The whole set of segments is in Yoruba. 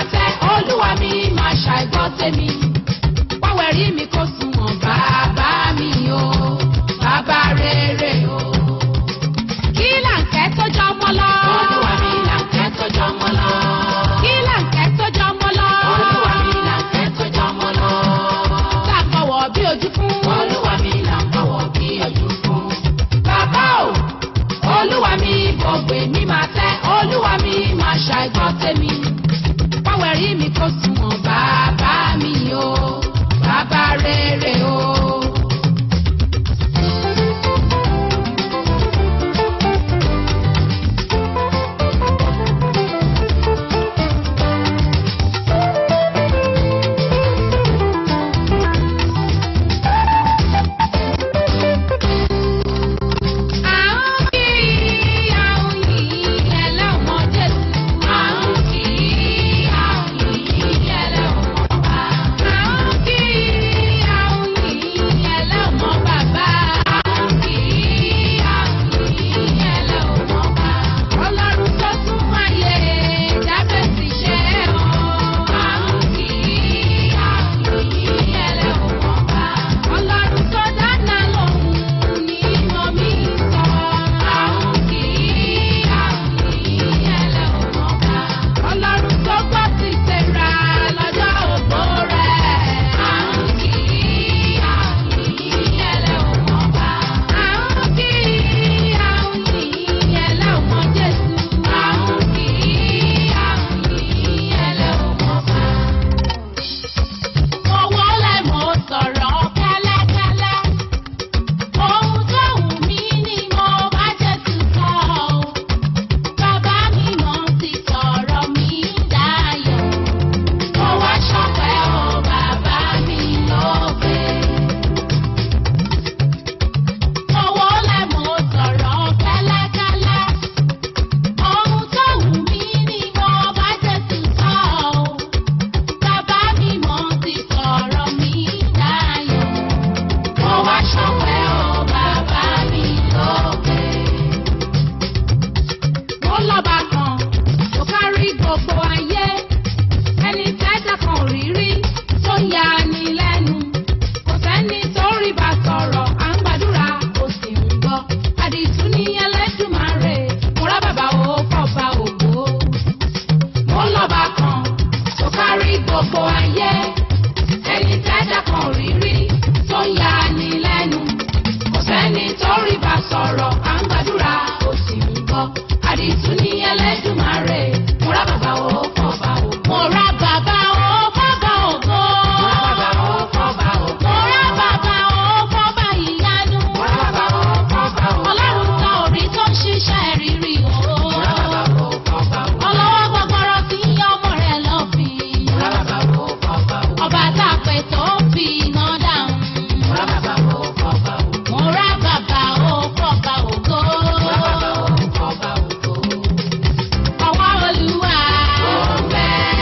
tẹ́ olúwa mi máa ṣàìgbọ́ tèmi pàwẹ́rì mi kò sunwọ̀n bàbá mi o bàbá rere o. kí làǹkẹ́ tó jọ ọmọ lọ. olúwa mi làǹkẹ́ tó jọ ọmọ lọ. kí làǹkẹ́ tó jọ ọmọ lọ. olúwa mi làǹkẹ́ tó jọ ọmọ lọ. tá a bọ̀wọ̀ bí ojú fún. olúwa mi là ń bọ̀wọ̀ bí ojú fún. bàbá o olúwa mi gbọ̀ngbè mi máa tẹ́ olúwa mi máa ṣàìgbọ́ tèmi pàwẹ́rì mi kò sunwọ̀n bàbá mi o bàbá rere o. Àrùn kì í àrùn yìí ẹlẹ́wọ̀n Jésù. Àrùn kì í àrùn yìí ẹlẹ́wọ̀n bàbá. Àrùn kì í àrùn yìí ẹlẹ́wọ̀n bàbá. Àrùn kì í àrùn yìí ẹlẹ́wọ̀n bàbá. Ọlọ́run tó tún wáyé Jábẹ́sì ṣe o. Àrùn kì í àrùn yìí ẹlẹ́wọ̀n bàbá. Ọlọ́run tó dáná lòun ní mọ̀ mí sọ. Àrùn kì í àrùn yìí ẹlẹ́wọ̀n bàbá. Ọlọ́run tó gbọ́ ti tẹ̀ra lọ́jọ́ ògbó rẹ̀. Àrùn kì í àrùn yìí ẹlẹ́wọ̀n bàbá. Àrùn kì í àrùn yìí ẹlẹ́wọ̀n Jésù. Àrùn kì í àrùn yìí ẹlẹ́wọ̀n bàbá. Mo wọlé mo sọ̀rọ̀ kẹ́lẹ́kẹ́lẹ́. Ohun tó wù mí ni mo bá Jésù sọ ọ́. Bàbá mi mọ̀ ti sọ̀rọ̀ mi dayọ̀. Mo wá ṣọpẹ́ o bàbá mi lókè. Mo wọlé mo sọ̀rọ̀ kẹ́lẹ́kẹ́lẹ́. Ohun tó wù mí ni mo bá Jésù sọ ọ́. Bàbá mi mọ̀ ti sọ̀rọ̀ mi dayọ̀. Mo wá ṣọpẹ́ o bàbá mi lókè. Mo lọ́ba kan tó kárí gbogbo ayé. Ẹni tẹ́jà kan ò rí rí tó ya ni lẹ́nu. Kò sẹ́ni tó rí bá sọ̀rọ̀, à ń gbàdúrà ó sì ń gbọ́. Àdìtú ní Ẹlẹ́dùmarè, mo rá bàbá o fọ́ba ògo. Mo lọ́ba kan tó kárí gbogbo ayé. Ẹni tẹ́jà kan ò rí rí tó ya ni lẹ́nu. Kò sẹ́ni tó rí bá sọ̀rọ̀, à ń gbàdúrà ó sì ń gbọ́. Àdìtú ní Ẹlẹ́dùmarè, mo rá bàbá o fọ́ba ògo. Mo rá bàbá o fọ́ba ògo. Mo rá bàbá o fọ́ba ògo. Mo rá bàbá o fọ́ba ìyanu. Mo rá bàbá o fọ́ba ògo. Ọlọ́run kan ò rí tó ń ṣiṣẹ́ rírí o. Mo rá bàbá o fọ́ba ògo. Ọlọ́wọ́ gbọgbọrọ tí ń yọ ọmọ rẹ̀ lọ́fìn. Mo rá bàbá o fọ́ba ògo. Ọba tá a pè tó fi iná dáhùn. Mo rá bàbá o fọ́ba ògo. Mo rá bàbá o fọ́ba ògo. Mo rá bàbá o fọ́ba ògo. Ọwọ́ Olúwa. Ó ń bẹ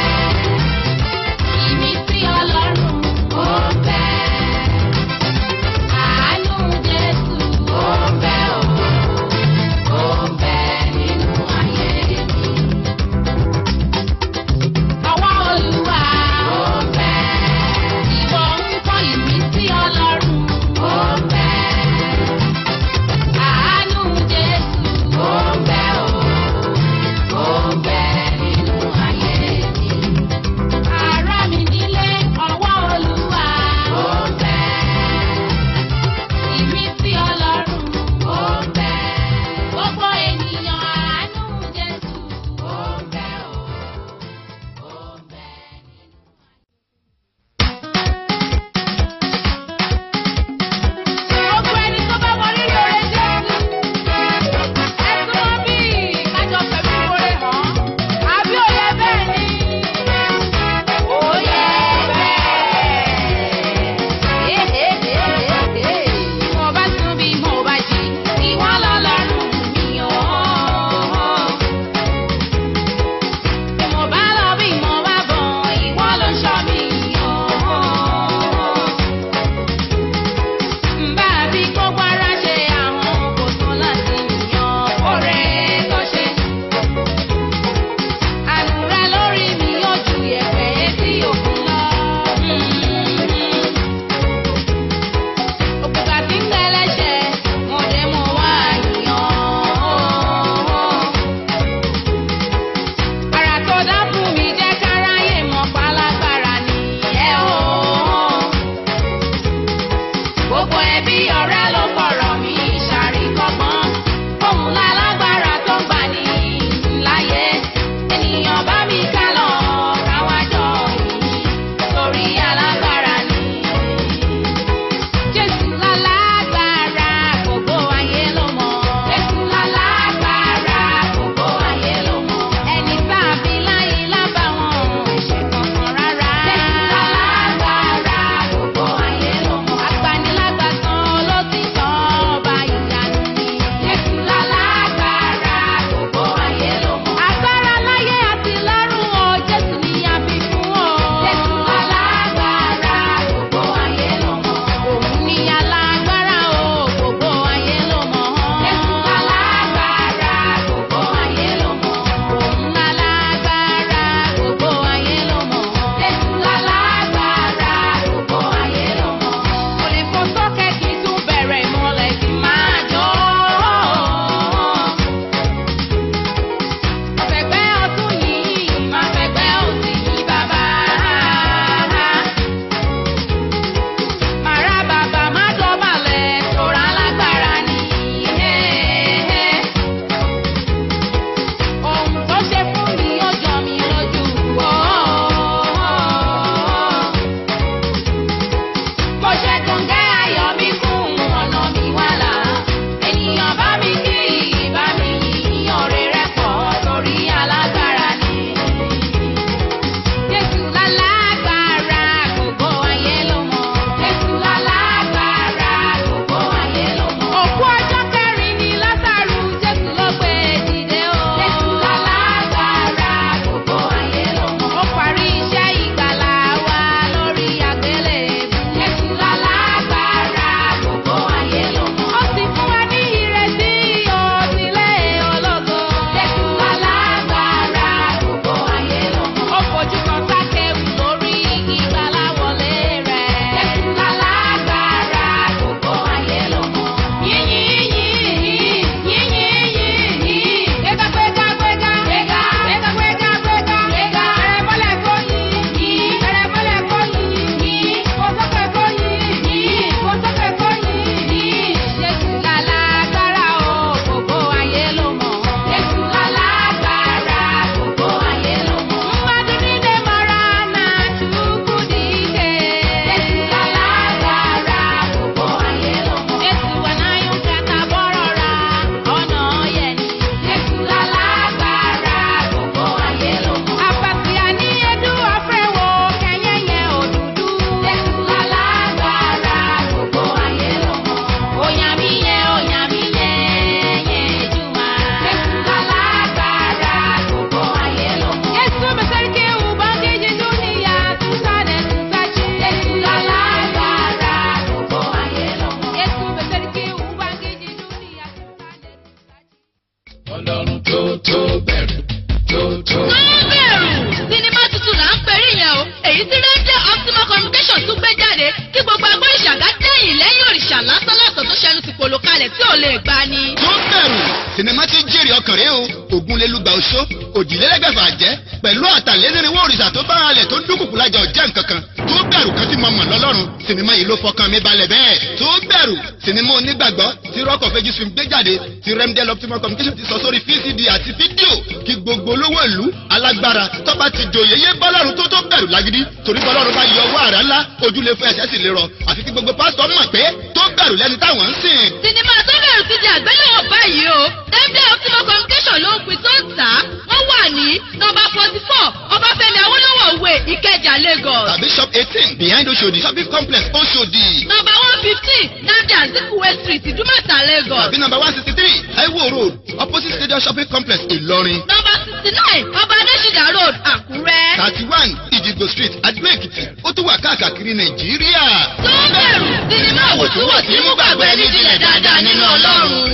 tí rédíò optimal communication tún gbé jáde kí gbogbo agbó ìṣàgá dẹ́yìn lẹ́yìn òrìṣà lásán lásán tó ṣẹnu ti pòlò kalẹ̀ tí ò lè gbà ni. tó bẹ̀rù sinimá tí jèrè ọkàn rẹ o ògúnlélúgba oṣó òjìlélẹ́gbẹ̀fà jẹ́ pẹ̀lú àtàlẹ́nìrínwó òrìṣà tó bá halẹ̀ tó dúnkùkù lájà ọ̀jẹ̀ nkankan tó bẹ̀rù kan tí mo mọ̀ lọ́lọ́run sinimá yìí ló fọkàn mi balẹ̀ bẹ́ẹ̀ tó bẹ̀rù sinimá onígbàgbọ́ tí rock of ages film gbé jáde tí remdel optimal communication ti sọ sórí vcd àti fídíò kí gbogbo olówó ìlú alágbára tọ́ba ti jòyè yé bọ́lọ́run tó tó bẹ̀rù lágídí torí bọ́lọ́run bá yọ owó àrá ńlá ojúlé fún ẹ̀ṣẹ̀ sì lè rọ àfi kí gbogbo pásítọ̀ mọ̀ pé tó bẹ̀rù lẹ́ni táwọn ń sìn. sinimá tó bẹ̀rù ti di àgbéléwò báyìí o remdel optimal communication ló ń pin tó ń tà á wọ́n wà ní nọ́mbà forty four ọbáfẹ́mi awólọ́wọ̀ way ìkẹjà lagos. tàbí shop eighteen behind oṣòdì shopping complex oṣòdì. nọ́mbà one fifteen nadi azikiwe street ìdúmọ̀tà lagos. tàbí number one sixty three taiwo road opposite stadium shopping complex ìlọrin. nọ́mbà sixty nine ọba adésìdá road àkúrẹ́. thirty one ìdìgbò street adúlé èkìtì ó tún wà káàkiri nàìjíríà. tó bẹ̀rù sinimá àwòtúnwòsí mú gbàgbọ́ ẹni jinlẹ̀ dáadáa nínú ọlọ́run.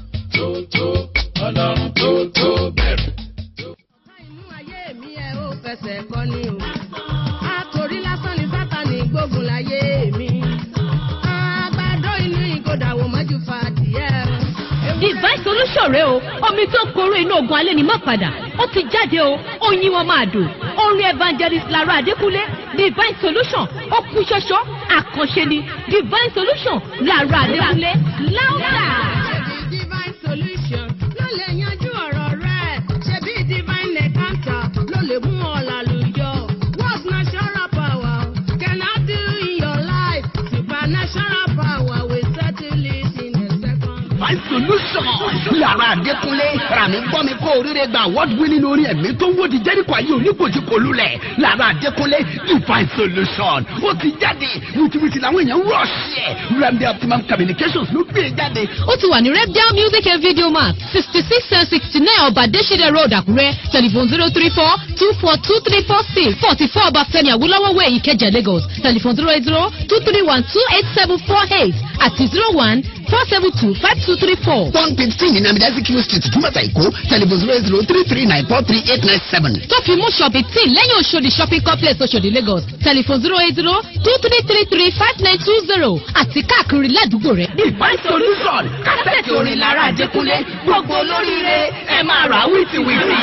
Inú ayé mi ẹ ó fẹsẹ̀ kọ́ ni o. Àtòrí lásán ni Sátánì gbógun láyé mi. Àgbàdo inú ìgòdà wò mọ́jú fa adìẹ. divine solution rẹ o omi tó korò inú ogun alẹ́ ni má padà ó ti jáde o oyin wọn máa dùn orin evangelist lara adékúnlé divine solution ó kú ṣoṣo àkànṣe ni divine solution lara adékúnlé láwùjá. Ṣebí divine solution ló lè yanjú ọ̀rọ̀ rẹ̀. Ṣebí divine encounter ló lè mú ọ lálùyọ. What's natural power cannot do in your life? Supernatural power will settle it in a second. My solution. Lára Adékúnlé, Ràmí gbọ́ mi kó oríire gba award winning orin ẹ̀mí tó ń wòdì Jẹ́ríkò ayé oníkojúkò lulẹ̀. Lára Adékúnlé, divine solution. Ó ti jáde, wìtìwìtì làwọn èèyàn rọ̀ṣì ẹ̀. Remedy Optimum Communications ló gbé e jáde. ó ti wà ní repdale music and video mart sixty six and sixty nine ọba adésídẹ̀ road àkúrẹ́ telephone zero three four two four two three four six forty four ọbáfẹ́mi awólọ́wọ̀ way ìkẹjà lagos telephone zero eight zero two three one two eight seven four eight àti zero one four seven two five two three four. One fifteen ní Namidasi Q street, Túmọ̀tà Èkó, telephone zero eight zero three three nine four three eight nine seven. tó fi mú ṣọ́ọ̀bì tí lẹ́yìn oṣòdì shopping complex oṣòdì lagos telephone zero eight zero two three three three five nine two zero àti káàkiri ládùúgbò rẹ̀. Divine solution. Kásẹ̀tì orin Lára Adékúnlé, gbogbo olóríire, ẹ máa rà wìtìwìtì.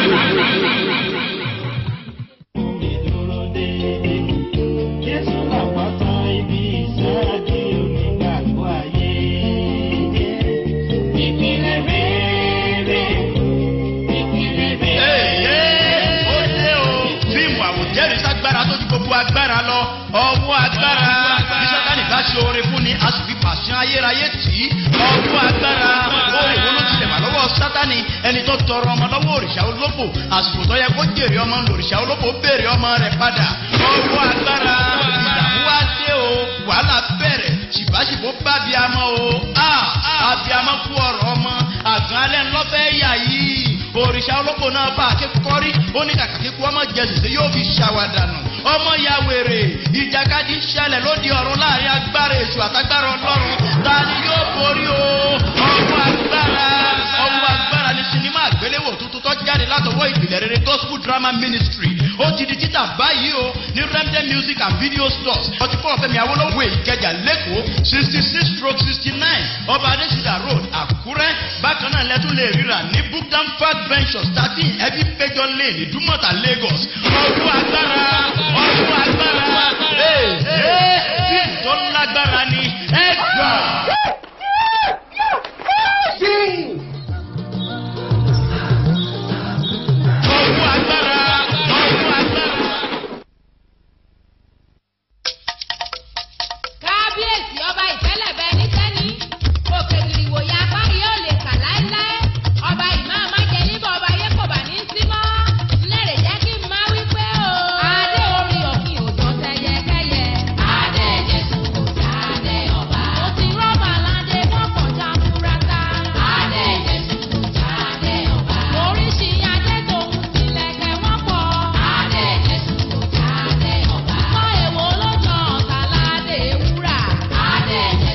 Jésù làpáta ibi ìsáàdì onígbàgbọ́ ayé. Ìpìlẹ̀ rere, ìpìlẹ̀ rere. ó ṣe o fíìmù àwòjẹ́rìí ságbára tó ju gbogbo agbára lọ ọwọ́ agbára bí sátani bá ṣe oore fún ni a sì fi pàṣẹ ayérayé tì í ọwọ́ agbára ó èwo ló tilẹ̀ wà lọ́wọ́ sátani ẹni tó tọrọ ọmọ lọ́wọ́ òrìṣà olóbò àsìkò tó yẹ kó jèrè ọmọ lòrìṣà olóbò béèrè ọmọ rẹ̀ padà ọwọ́ agbára ìdààmú wá dé o wàhálà bẹ̀rẹ̀ ṣìbáṣìbó bá abiyamọ o a abiyamọ kú ọ̀rọ̀ ọmọ àgàn alẹ́ ńlọ́fẹ́ yà yìí òrìṣà olóko náà bá akékọ́rí ó ní kàkà kíkú ọmọ jẹsùsẹ yóò fi ṣàwádànù ọmọ ya wèrè ìjàkadì ṣẹlẹ̀ lóde ọ̀run láàrin agbára èṣù àtagbára ọlọ́run ta ni yóò borí o ọwọ́ agbára ọwọ́ agbára ni sinimá àgbéléwò tuntun tó jáde látọwọ́ ìpìlẹ̀ rere gospel drama ministry ó ti di títà báyìí o ní remden music and video stores forty four fẹ́mi awolowo ìkẹjà lẹ́kọ̀ọ́ sixty six stroke sixty nine ọba adésìdá road àkúrẹ́ bákan náà lẹ́tún lè ríra ní bookdown park ventures thirteen ẹbí péjọ lane ìdúmọ̀tà lagos ọdún agbára ọdún agbára ee ee fíìmù tó lágbára ni ẹ gbà. ọdún agbára ọdún agbára. kábíyèsí ọba ìtẹ́lẹ̀ bẹ ní sẹ́ni òkè ìrìwòye apárí yóò lè kà láéláé ọba ìmọ̀ àmájẹ níbọ̀ ọba ayé kò bá ní í sí mọ́ lẹ́rẹ̀ jẹ́ kí n máa wí pé o. adé orí òkè òjò tẹyẹkẹyẹ. adé jésù kò jáde ọba. mo ti rọ́bà aládé kọ́kàn já múrata. adé jésù kò jáde ọba. oríṣi adé tòun tilẹ̀kẹ̀ wọ́n pọ̀. adé jésù kò jáde ọba. kọ́ èwo ló jọ ọ̀tá ládé wúrà. adé jésù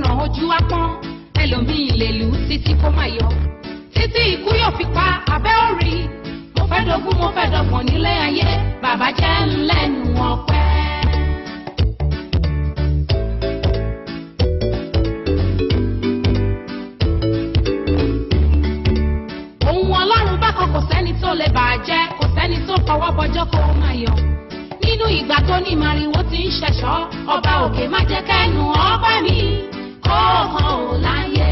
kan ojú apọ́n ẹlòmíì lè lù ú títí kó má yọ títí ikú yóò fi pa abẹ́ òrì mo fẹ́ dogún mo fẹ́ dọ̀gbọ̀n nílé ayé bàbá jẹ́ ńlẹ́nu ọpẹ́. ohun ọlọ́run bákan kò sẹ́ni tó lè bàjẹ́ kò sẹ́ni tó fọwọ́ bọjọ́ kó o máa yọ. nínú ìgbà tó ní màrìwò ti ń ṣẹ̀ṣọ́ ọba òkè má jẹ́ kẹ́nu ọba mi kó hàn ó láyé.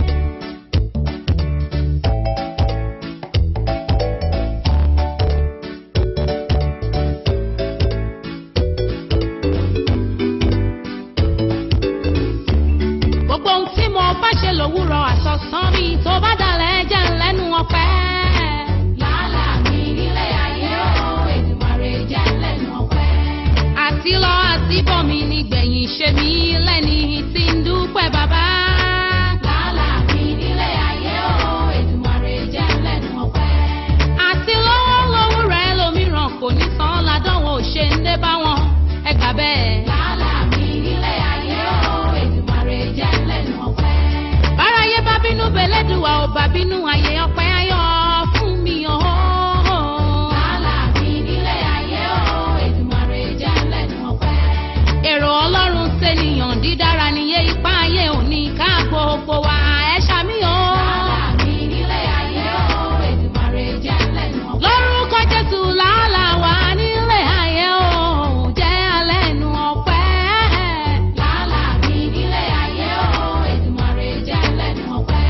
gbogbo ohun tí mo bá ṣe lòwúrọ̀ àsọ̀sán mi tó bá dalẹ̀ jẹ́ ńlẹ́nu ọpẹ́. làálà mi nílé ayé o Èdùmàrè jẹ́ ńlẹ́nu ọpẹ́. àti lọ àti bọ̀ mi nígbẹ̀yìn ṣe mí lẹ́ni tí ń dúpẹ́ bàbá. làálà mi nílé ayé o Èdùmàrè jẹ́ ńlẹ́nu ọpẹ́. àti lọ́wọ́ lọ́wọ́ rẹ̀ lómìíràn kò ní tán ládánwò ṣe ń dé bá wọn ẹgbà bẹ́ẹ̀. làálà mi nílé ayé o Èdùmàrè jẹ́ ńlẹ́nu ọpẹ́. báráyé bá bínú bẹ́lẹ́dùwà ò bá bínú ayé ọpẹ́ ayọ̀ fún mi o. làálà mi nílé ayé o Èdùmàrè jẹ́ ńlẹ́nu ọpẹ́. èrò ọlọ́run ṣènìyàn dídára níye ipá ayé òní ká gbogbo wa ẹ ṣàmì o. làálà mi nílé ayé o Èdùmàrè jẹ́ ńlẹ́nu ọpẹ́. lórúkọ jésù làálà wà nílé ayé o jẹ́ alẹ́nu ọpẹ́. làálà mi nílé ayé o Èdùmàrè jẹ́ alẹ́nu ọpẹ́.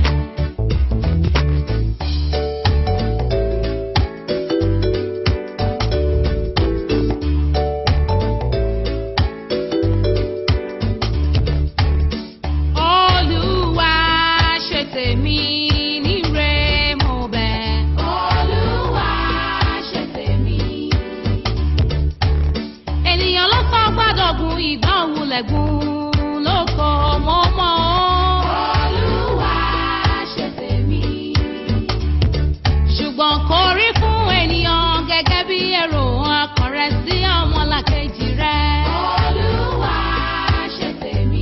Olúwa ṣe tèmi níre mo bẹ̀. Olúwa ṣe tèmi. Ènìyàn ló sọ gbọ́dọ̀ gun ìgbà òwúlẹ̀gùn lóko mọ́mọ́. Olúwa ṣe tèmi. Ṣùgbọ́n kò rí fún ènìyàn gẹ́gẹ́ bí èrò ọkàn rẹ̀ sí ọmọlàkejì rẹ̀. Olúwa ṣe tèmi.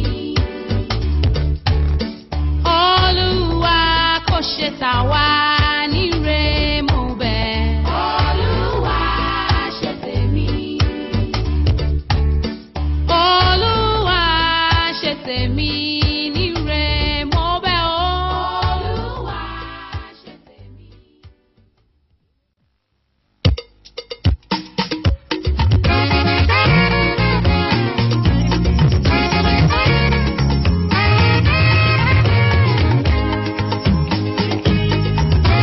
Olúwa kò ṣe tà wá níre mo bẹ̀. Olúwa ṣe tèmi. Olúwa ṣe tèmi níre mo bẹ̀ o. Olúwa ṣe tèmi. Olúwa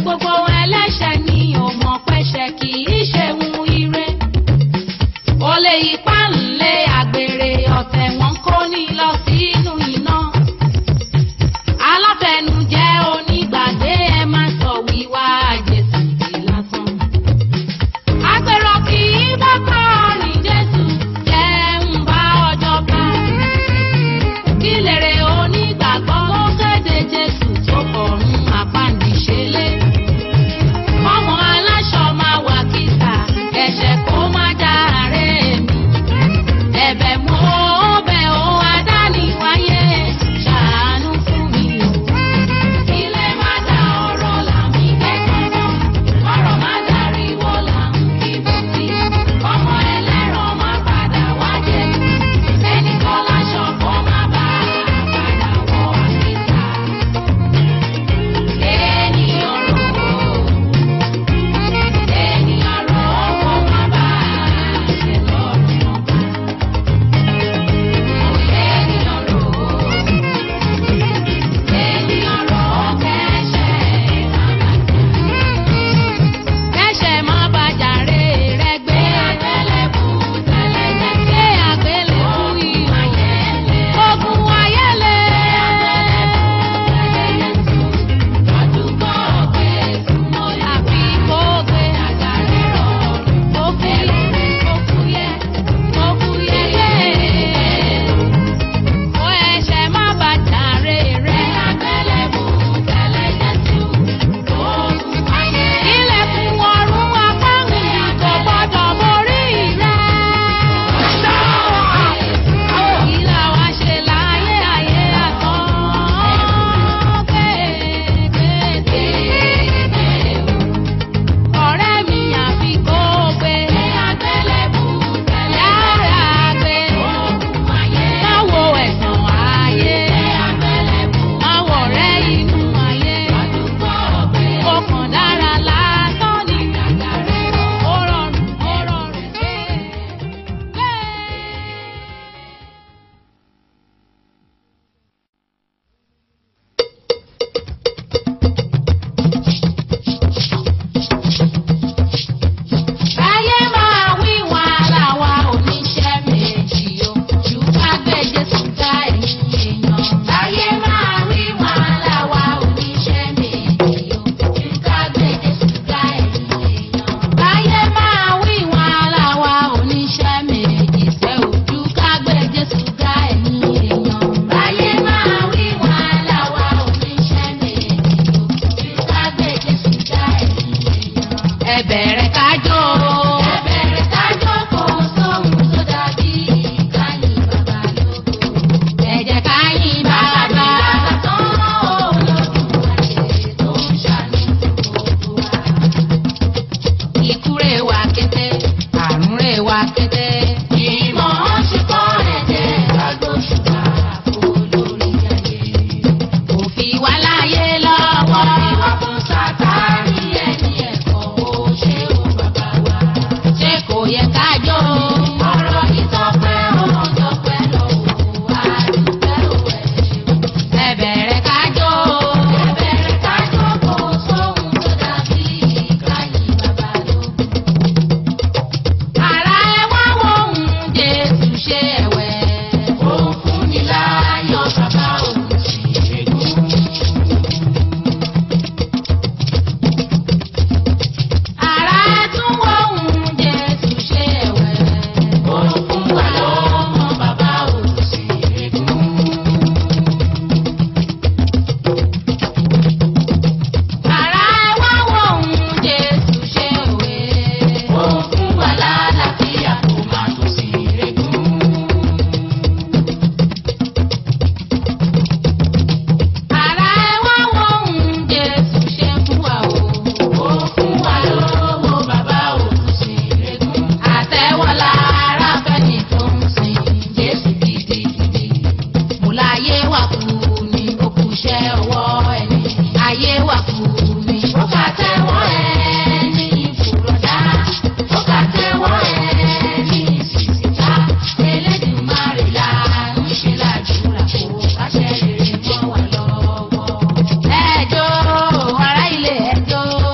gbogbo ẹlẹ́ṣẹ̀ ni ò mọ̀ pẹ́ṣẹ̀ kì í ṣe ohun ire. olè ipá ńlẹ̀ àgbèrè ọ̀tẹ̀ wọn kò ní lọ sínú iná. alátẹnujẹ onígbàgbé ẹ má sọ wíwá jésù di lásán. agbèrò kì í bá kọrin jésù jẹ́ ń bá ọjọ́ bá. kí lèrè onígbàgbọ́ ó kéde jésù tó kọ̀ọ̀run àpáǹdìṣẹ́lẹ̀. ọmọ aláṣọ máa wà kíta ẹ̀ṣẹ̀ kó má dáre mi. ẹ̀bẹ̀ mo bẹ̀ ó adáni wáyé ṣàánú fún mi o. ilé má da ọ̀rọ̀ làmì kẹ́kọ̀ọ́ ọ̀rọ̀ má dariwo làmì kíbọ̀tì. ọmọ ẹlẹ́rọ má padà wá jẹ ẹnì kan láṣọ kó má bá a padà wọ àkíta. ènìyàn rò ó ènìyàn rò ó kó má bá a ṣe lọ́rùn ọba. ènìyàn rò ó ènìyàn rò ó kẹ́ṣẹ̀ má bàjẹ́ kẹ́ṣẹ̀ má bàjàre rẹ gbé àgbélébù tẹ́lẹ̀ jẹ́ gbé àgbélébù iyọ̀ ogun ayẹlẹ àdúgbò òkè súnmọ́ àfi kó gbé àjàre rọrùn ó fúyẹ́ ó fúyẹ́ ó fúyẹ́ yẹ́ ó ẹ̀ṣẹ̀ má bàjàre rẹ àgbélébù tẹ́lẹ̀ Jésù ogun ayé ilẹ̀kùn ọ̀run apáhùn kò gbọ́dọ̀ borí rẹ. Ìlà wa ṣe láyé ayé àtọ́ kéékèèké. Ọ̀rẹ́ mi àfi kó gbé. Àgbélébù tẹ̀lé yára gbé. Máwo ẹ̀sán ayé. Máwo ọ̀rẹ́ inú ayé. Ó kàn dára lásán ni. Ó rọrùn, ó rọrùn gbé. Gbé. Ayé máa wí wá láwa oníṣẹ́ méjì o, jù ká gbé Jésù ká ẹ̀yìn èèyàn. Ayé máa wí wá láwa oníṣẹ́ méjì o, jù ká gbé Jésù ká ẹ̀yìn èèyàn. Ayé máa wí wá láwa oníṣẹ́ méjì sẹ́ o, jù ká gbé Jésù ká ẹ̀yìn èèyàn. Ayé máa wí wá láwa oníṣẹ́ méjì o, jù ká gbé Jésù ká ẹ̀yìn èèyàn. Ẹ bẹ̀rẹ̀ kájọ́. Ẹ bẹ̀rẹ̀ kájọ́ kò sóhun tó dàbí káyìn bàbá lógo. Ẹ jẹ́ káyìn bàbá tán olódùmarè tó ń ṣàánú gbogbo wa. Ikú rè wá kété, àrùn rè wá kété. Ìmọ̀ ṣùkọ́ ẹ̀jẹ̀ agbóṣùbà olórí ayé. Kò fi wá láyé lọ́wọ́. Ìwà fún sátánì ẹni ẹ̀kọ́ ó ṣe ó bàbá wa. Ṣé kò yẹ ká jó? Ọ̀rọ̀ yìí tọ́pẹ́ ó tọ́pẹ́ lọ́wọ́ àdúgbẹ́ òwe. Ẹ bẹ̀rẹ̀ ká jó. Ẹ bẹ̀rẹ̀ ká jó kò sóhun tó dàbí káyìn bàbá lóko. Àrà ẹ wá wo ohun Jésù ṣe ẹ̀wẹ̀. Ó fún ni láyọ̀ bàbá òun sì ṣègùn. Àrà ẹ tún wo ohun Jésù ṣe ẹ̀wẹ̀. Ó fún wa lọ́mọ bàbá òun sì ṣègùn. Àrà ẹ wá wo ohun Jésù ṣe òwe. Ó fún wa lálàáfíà kó má tó sí régún. Àrà ẹ wá wo ohun Jésù ṣe fún wa o. Ó fún wa lówó bàbá òun sí régún. Àtẹ́wọ́lá ara fẹ́ni tó ń sin Jésù gidigidi. Mo láyé wà kú ni ó kú iṣẹ́ ọwọ́ ẹni. Ayé wà kú ni ó kà tẹ́wọ́ ẹni ìfúrọ̀dá. Ó kà tẹ́wọ́ ẹni ìsìsìta. Elédùmarè la ń ṣe làdúrà kó káṣẹ́ rere mọ́ wa lọ́wọ́. Ẹjọ́ ará ilé ẹjọ́.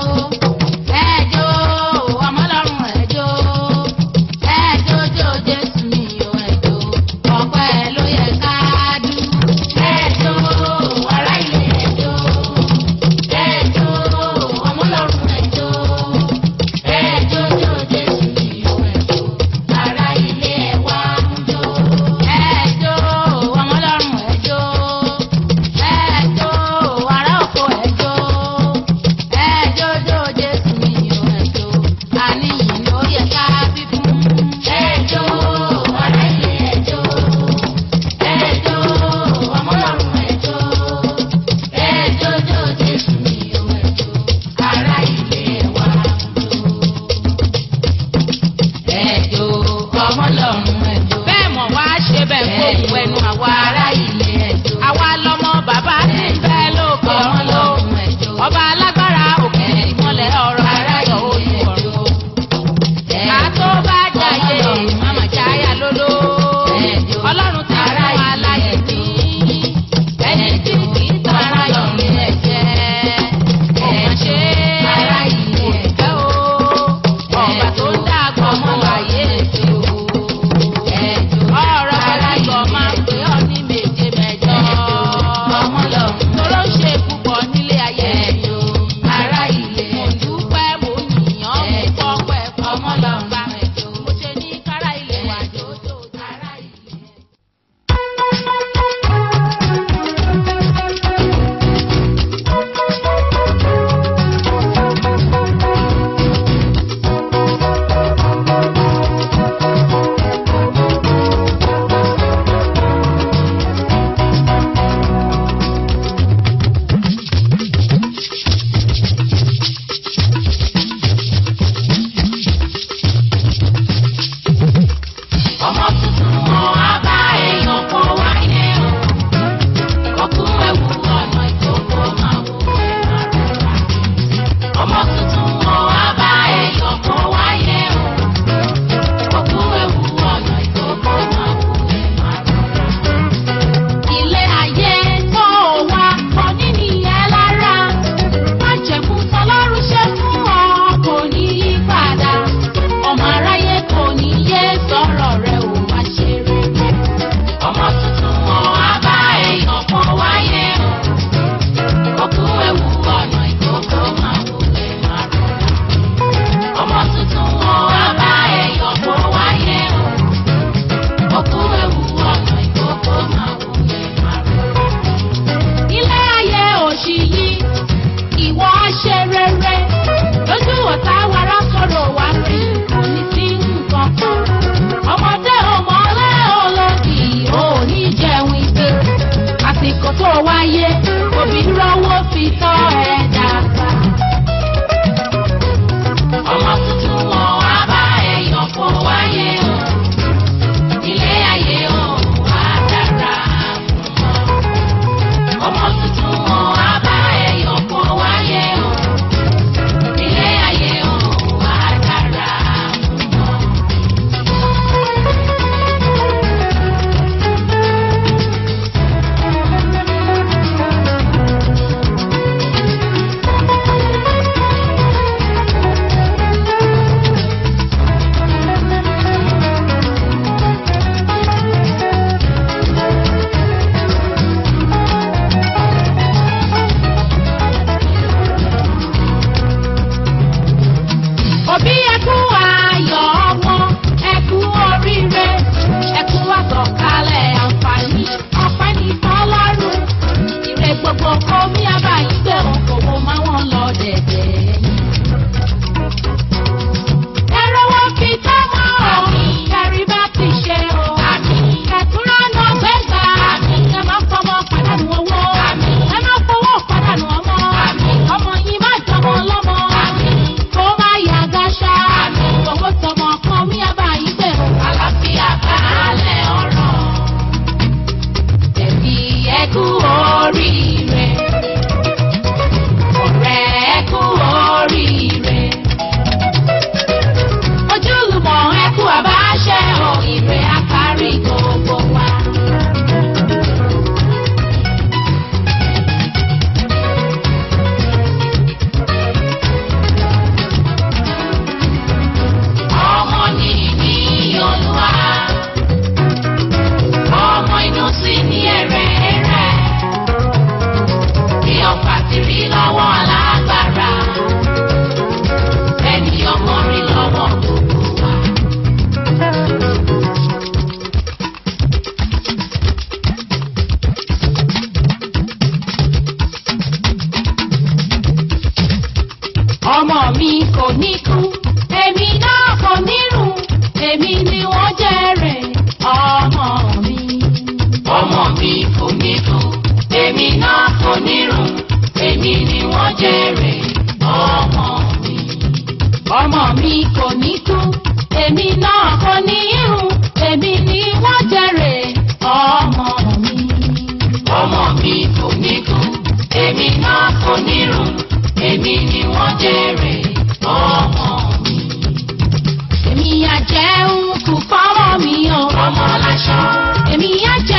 tọ́ ẹ dàgbà. ọmọ tuntun wọn wá bá ẹyọ kó wáyé o ilé ayé o wá dára fún ọ. ọmọ tuntun wọn wá bá ẹyọ kó wáyé o ilé ayé o wá dára fún ọ. òbí ẹkú ayọ̀ ọmọ ẹkú oríire ẹkú àtọ̀kálẹ̀ àǹfààní ọpẹ́ ní fọlọ́run ire gbogbo kó mi àbáyé gbé òkòwò máa wọn lọ dẹ̀dẹ̀. ẹ̀rọ wọn fi tọ́mọ ọ̀ kẹrí bá ti ṣe o kẹtùrọ̀ náà gbẹ́gbà ẹ má fọmọ pàdánù owó ẹ má fowó pàdánù ọmọ ọmọ yìí má jọmọ lọ́mọ kó má yà gáṣá owó tọmọ kan mi àbáyé gbé o àlàáfíà balẹ̀ ọ̀rọ̀ ẹbí ẹkú oríire ọ̀rẹ́ ẹkú oríire ojúlùmọ̀ ẹkú àbáṣẹ o ire àkárí gbogbo wa. ọmọ nìní olúwa ọmọ inú sí ní ẹ̀rẹ̀ ẹ̀rẹ̀ bí ọ̀pá ti rí lọ́wọ́ alágbára ẹni ọmọ rí lọ́wọ́ gbogbo wa. ọmọ mi kò ní kú èmi náà kò ní rùn èmi ni wọ́n jèrè ọmọ mi. ọmọ mi kò ní kú èmi náà kò ní rùn èmi ni wọ́n jèrè ọmọ mi. ọmọ mi kò ní kú èmi náà kò ní rùn èmi ni wọ́n jèrè ọmọ mi. ọmọ mi kò ní kú èmi náà kò ní rùn èmi ni wọ́n jèrè ọmọ mi. èmi á jẹ́ òkú fọ́mọ mi o. ọmọ láṣọ. èmi á jẹ́